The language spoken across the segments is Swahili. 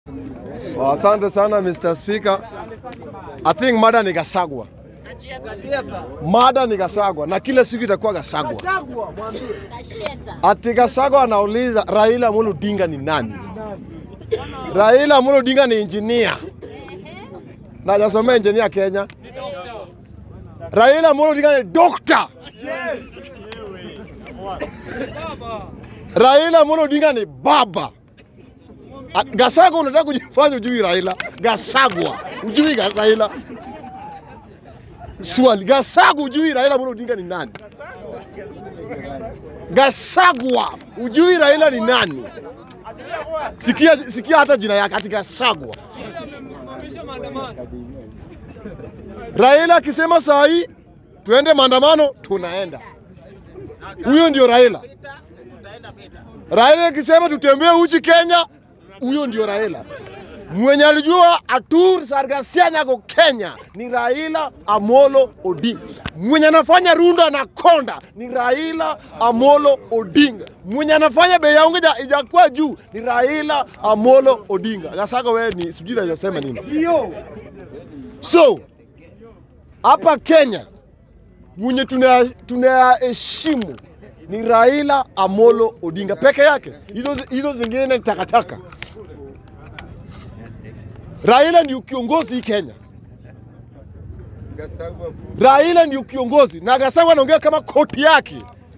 Oh, asante sana Mr. Speaker. I think mada ni Gasagwa. Mada ni Gasagwa na kila siku itakuwa Gasagwa. Ati Gasagwa anauliza Raila Amolo Odinga ni nani? Raila Amolo Odinga ni engineer. Na hajasomea engineer Kenya. Raila Amolo Odinga ni doctor. Raila Amolo Odinga ni baba. A- Gasagwa unataka kujifanya ujui Raila. Gasagwa ujui ga- Raila. Swali, Gasagwa ujui Raila Amolo Odinga ni nani? Gasagwa ujui Raila ni nani? Sikia, sikia hata jina yake ati Gasagwa. Raila akisema saa hii tuende maandamano, tunaenda. Huyo ndio Raila. Raila akisema tutembee uchi Kenya, huyo ndio Raila. Mwenye alijua Atur Sargasian yako Kenya ni Raila Amolo Odinga. Mwenye anafanya Runda na Konda ni Raila Amolo Odinga. Mwenye anafanya bei ya unga ija- ijakuwa juu ni Raila Amolo Odinga. Gasaka wewe ni sijui najasema nini. So hapa Kenya mwenye tuna- tunayaheshimu ni Raila Amolo Odinga peke yake. Hizo hizo zingine ni takataka. Raila ndio kiongozi hii Kenya. Raila ndio kiongozi na Gachagua anaongea kama koti yake.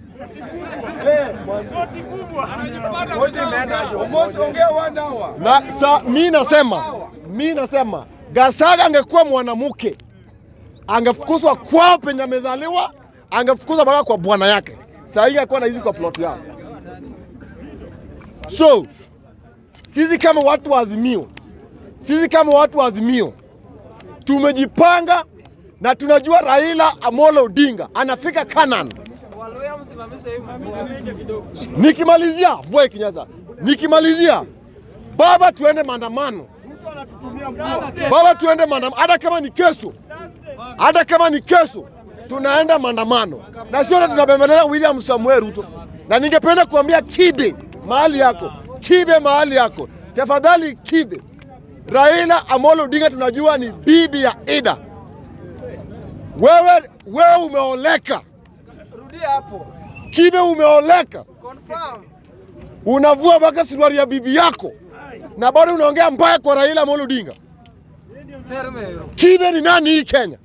Na sa, mi nasema mi nasema Gachagua angekuwa mwanamke angefukuzwa kwao penye amezaliwa, angefukuzwa mpaka kwa bwana yake. Saa hii akuwa naishi kwa plot yao. So sisi kama watu wa Azimio, sisi kama watu wa Azimio tumejipanga na tunajua Raila Amolo Odinga anafika Canaan. Nikimalizia mvua ikinyesha, nikimalizia baba, tuende maandamano baba, tuende maandamano, hata kama ni kesho, hata kama ni kesho tunaenda maandamano, na sio tunabembeleza William Samuel Ruto. Na ningependa kuambia Kibe mahali yako, Kibe mahali yako, tafadhali Kibe, Raila Amolo Odinga tunajua ni bibi ya Ida. Wewe, wewe umeoleka Rudia hapo. Kibe, umeoleka Confirm. unavua mpaka suruali ya bibi yako na bado unaongea mbaya kwa Raila Amolo Odinga. Termero. Kibe ni nani hii Kenya?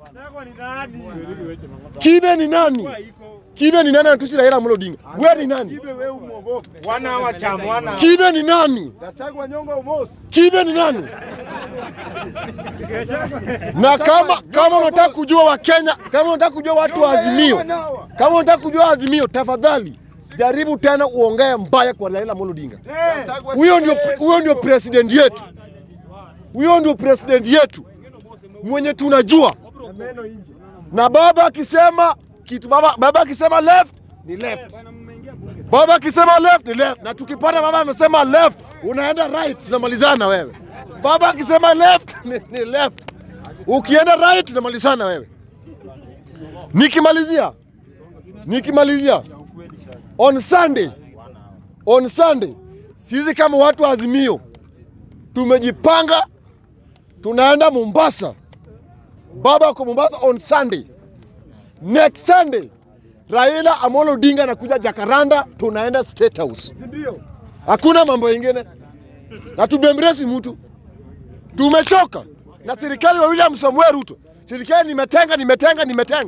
Kibe ni nani? Kibe ni nani anatusi Raila Amolo Odinga? Wewe ni nani? wana wa chama wana Kibe ni nani? Gasagwa nyonga umosi Kibe ni nani? Na kama kama unataka kujua wa Kenya, kama unataka kujua watu wa Azimio, kama unataka kujua Azimio, tafadhali jaribu tena uongee mbaya kwa Raila Amolo Odinga. Huyo ndio huyo ndio president yetu, huyo ndio president yetu mwenye tunajua, meno inje na baba akisema kitu, baba baba akisema left ni left, baba akisema left ni left, na tukipata baba amesema left, unaenda right, tunamalizana na wewe. Baba akisema left ni, ni left, ukienda right tunamalizana na wewe. Nikimalizia, nikimalizia on Sunday, on Sunday sisi kama watu wa Azimio tumejipanga, tunaenda Mombasa. Baba ako Mombasa on Sunday. Next Sunday Raila Amolo Odinga anakuja Jakaranda, tunaenda State House. ndio Hakuna mambo ingine, na tubembresi mtu. Tumechoka na serikali wa William Samuel Ruto. Serikali nimetenga, nimetenga, nimetenga.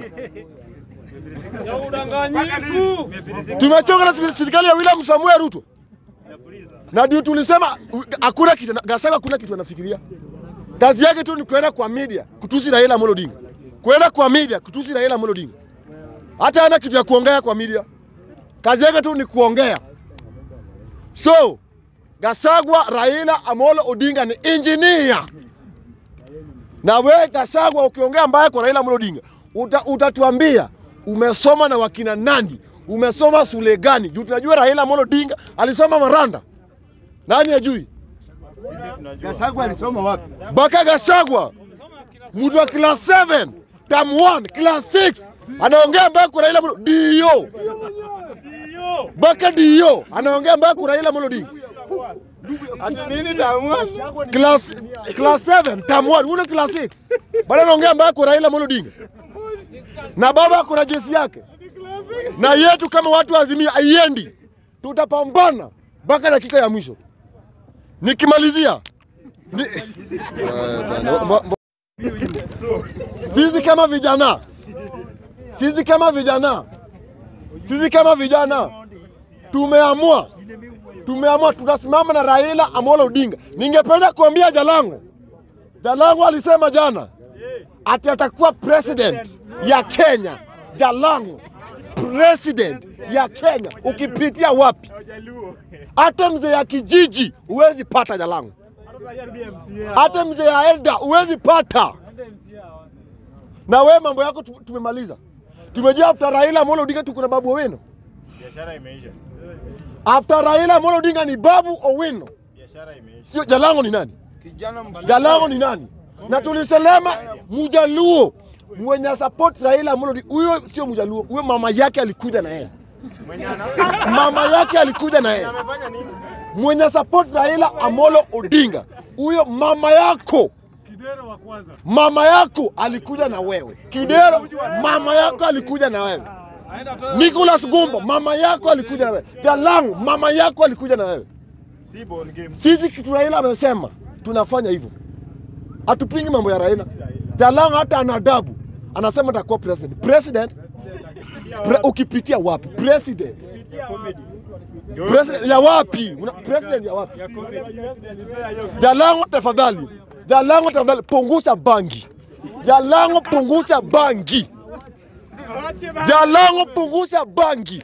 Tumechoka na serikali ya William Samuel Ruto, na ndio tulisema u- hakuna kitu, Gachagua hakuna kitu anafikiria. Kazi yake tu ni kwenda kwa media kutusi Raila Amolo Odinga, kwenda kwa media kutusi Raila Amolo Odinga. Hata hana kitu ya kuongea kwa media, kazi yake tu ni kuongea. So Gasagwa Raila Amolo Odinga ni engineer, na we Gasagwa ukiongea mbaya kwa Raila Amolo Odinga uta, utatuambia umesoma na wakina nani, umesoma shule gani? Juu tunajua Raila Amolo Odinga alisoma Maranda, nani ajui? Gasagwa alisoma wapi Baka Gasagwa mtu wa class 7 term 1 class 6 anaongea mbaya kwa Raila Amolo dio Baka dio anaongea mbaya kwa Raila Amolo Odinga Ati nini taamua? class class 7 term 1 una class 6 bado naongea mbaya kwa Raila Amolo Odinga na baba kuna jesi yake na yetu kama watu wa Azimio haiendi, tutapambana mpaka dakika ya mwisho. Nikimalizia ni... Eh, bana, mbo- mbo- sisi kama vijana, sisi kama vijana, sisi kama vijana tumeamua tumeamua tunasimama na Raila Amolo Odinga. Ningependa kuambia Jalango, Jalango alisema jana ati atakuwa president ya Kenya. Jalango president ya Kenya, ukipitia wapi? Hata mzee ya kijiji huwezi pata Jalango, hata mzee ya elda huwezi pata. Na we mambo yako tu- tumemaliza, tumejua after Raila Amolo Odinga tuko na Babu Owino. Biashara imeisha. After Raila Amolo Odinga ni Babu Owino, Biashara imeisha. sio Jalango. Ni nani? Kijana mfupi. Jalango ni nani? Na tulisema Mjaluo mwenye support Raila Amolo Odinga, huyo sio Mjaluo, huyo mama yake alikuja na yeye, Mwenye ana mama yake alikuja na yeye, amefanya nini? mwenye support Raila Amolo Odinga, huyo mama yako mama yako alikuja na wewe. Kidero, mama yako alikuja na wewe. Nicholas Gumbo, mama yako alikuja na wewe. Jalango, mama yako alikuja na wewe. Si ball game. Sisi kitu Raila amesema tunafanya hivyo, hatupingi mambo ya Raila. Jalango hata ana adabu, anasema atakuwa president. President Pre, ukipitia wapi? President President ya wapi? Una, president ya wapi? Jalango tafadhali, Jalango tafadhali, punguza bangi. Jalango punguza bangi. Jalango punguza bangi.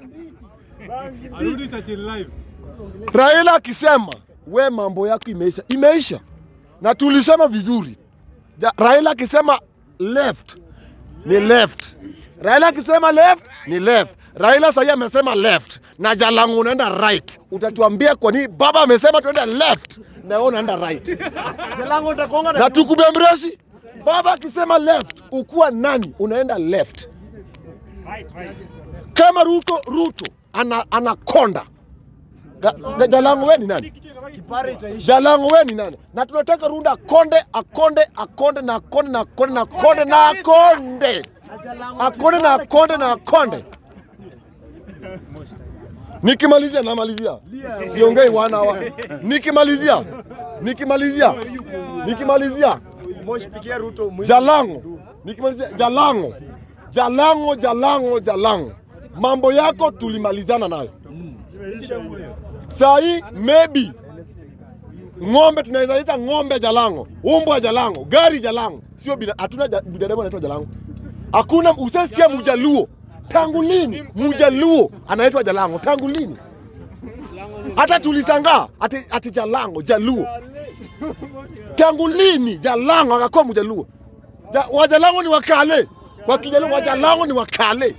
Arudi Churchill live. Raila akisema we mambo yako imeisha, imeisha, na tulisema vizuri. Ja, Raila akisema left ni left, Raila akisema left ni left. Raila sahii amesema left na Jalango unaenda right. Utatuambia kwa nini baba amesema tuende left na wewe unaenda right, na tukubembreshi. Baba akisema left, ukuwa nani? Unaenda left. Kama Ruto Ruto ana, anakonda Ga- ga- Jalango we ni nani? Jalango we ni nani? Na tunataka Runda akonde akonde akonde na akonde na akonde na akonde na akonde akonde na akonde na akonde. Nikimalizia namalizia, siongei wana wa. Nikimalizia nikimalizia nikimalizia Moshi pigia Ruto mwisho. Jalango, nikimalizia Jalango, Jalango, Jalango, Jalango, mambo yako tulimalizana nayo. Saa hii maybe ng'ombe tunaweza ita ng'ombe Jalango, umbwa Jalango, gari Jalango, sio bina, hatuna ja- binadamu anaitwa Jalango. Hakuna usasikia Mjaluo. Tangu lini Mjaluo anaitwa Jalango? Tangu lini? Hata tulisangaa ati, ati Jalango, Jaluo tangu lini Jalango akakuwa Mjaluo? Ja, Wajalango ni wakale, kwa Kijaluo Wajalango ni wakale.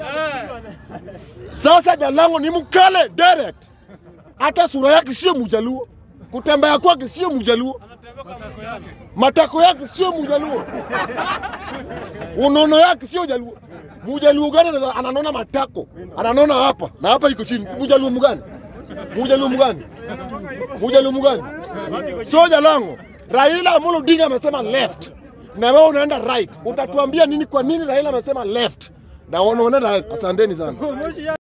Sasa Jalango ni mkale direct, hata sura yake sio Mjaluo, kutembea kwake sio Mjaluo, matako yake sio Mjaluo, unono yake sio Jaluo. Mjaluo gani anaweza- ananona matako, ananona hapa na hapa iko chini? Mjaluo mgani? Mjaluo mgani? Mjaluo mgani? Sio Jalango. Raila Amolo Odinga amesema left na wewe unaenda right. Utatuambia nini? Kwa nini Raila amesema left na wewe unaenda right? Asanteni sana.